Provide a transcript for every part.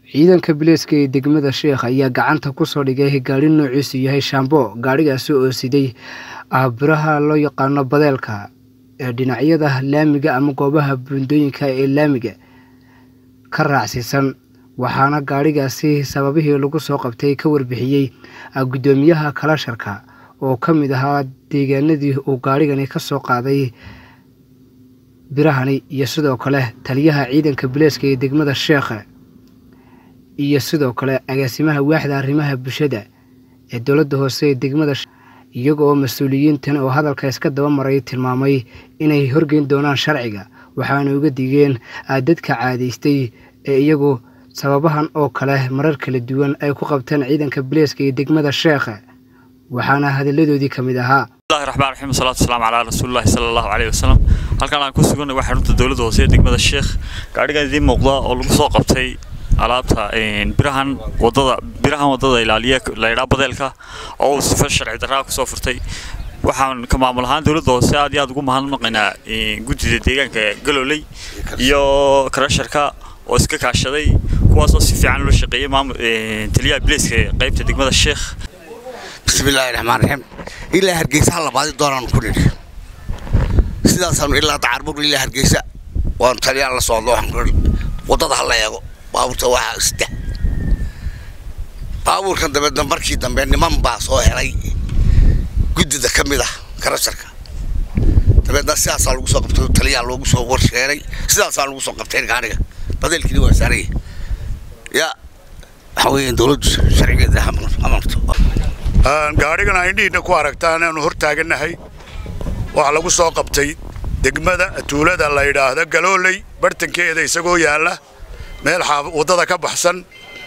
ciidanka bileyska ee degmada sheekh ayaa gacanta kusoo dhigay gaari noociisu yahay shambo gaadhigaasi oo siday biraha loo yaqaano badeelka ee dhinacyada laamiga ama goobaha buundooyinka ee laamiga ka raacsiisan waxaana gaadhigaasi sababihii lagu soo qabtay ka warbixiyey guddoomiyaha kalasharka oo ka mid ahaa deegaanadii uu gaadhigani ka soo qaaday birahani iyo sidoo kale taliyaha ciidanka bileyska ee degmada sheekhe iyo sidoo kale agaasimaha waaxda arrimaha bulshada ee dowladda hoose ee degmada iyaga oo mas-uuliyiintan oo hadalka iska daba maray tilmaamay inay horgeyn doonaan sharciga waxaana uga digeen dadka caadaystay ee iyagu sababahan oo kale marar kala duwan ay ku qabteen ciidanka bileyska ee degmada sheekhe waxaana hadalladoodii ka mid ahaa bismillahi raxmaan raxiim wasalaatu wasalaamu calaa rasuulillahi sala allahu caleyhi wasalam halkan aan ku suganay waa xarunta dowladda hoose ee degmada sheekh gaadhigan idiin muuqda oo lagu soo qabtay alaabta birahan wadada birahan wadada ilaaliya laydhaa badeelka oo uu sifa sharci darraa kusoo furtay waxaan ka maamul ahaan dowladda hoose aad iyo aad ugu mahadnaqaynaa guddida deegaanka galooley iyo karasharka oo iska kaashaday kuwaasoo si fiican loo shaqeeyey maamul taliyaha bileyska qaybta degmada sheekh bismillaahi raxmaan raxiim ilaa hargeysa ha labaadi doonaan ku nidhi sidaasaanu ilaa dacarbur ilaa hargeysa waanu taliyaan la socdo waxaan ku nidhi waddada ha la eego baabuurta waxaa sida baabuurkan dabeedna markii dambe niman baa soo helay guddida ka mid ah karasharka dabeedna sidaasaa lagu soo qabtay taliyaa loogu soo warsheeray sidaasaa lagu soo qabtay gaadhiga badeelkiina waa saaraya yaa waxa weeyaan dowladdu sharcigeeda amarto gaadhigan indhihiinna ku aragtaan aanu hor taagannahay waxaa lagu soo qabtay degmada tuulada la yidhaahdo galooley bartankeeda isagoo yaalla meel waddada ka baxsan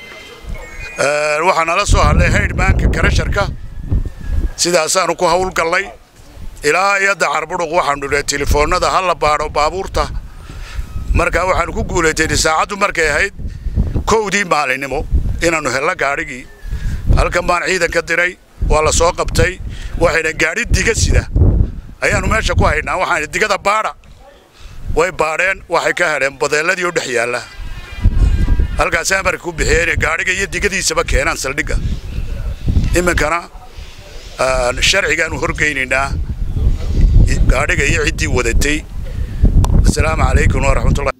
waxaa nala soo hadlay haydhmaanka karasharka sidaasaanu ku hawlgallay ilaa iyo dacarbudhuq waxaanu nidhi telefoonnada ha la baadho baabuurta markaa waxaanu ku guulaytay saacaddu markay ahayd kowdii maalinimo inaannu helno gaadhigii halkan baan ciidan ka diray waa la soo qabtay waxayna gaadhi diga sida ayaannu meesha ku haynaa waxaan digada baadha way baadheen waxay ka heleen badeelladii oo dhex yaalla halkaas amarka ku bixiyeen gaadhiga iyo digadiisaba keenaan saldhigga iminkana sharcigaanu horgeynaynaa gaadhiga iyo ciddii wadatay asalaamu calaykum waraxmatullahi